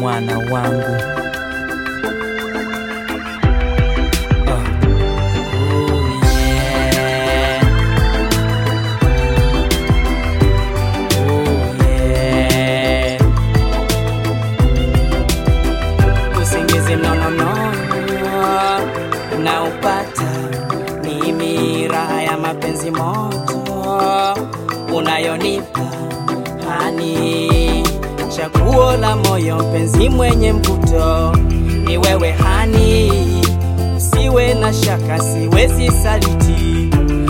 mwana wangu. Oh. Oh, yeah. Oh, yeah. Usingizi mnonono naupata mimi, raha ya mapenzi moto unayonipa hani, chaguo la moyo, mpenzi mwenye mvuto ni wewe hani, usiwe na shaka, siwezi saliti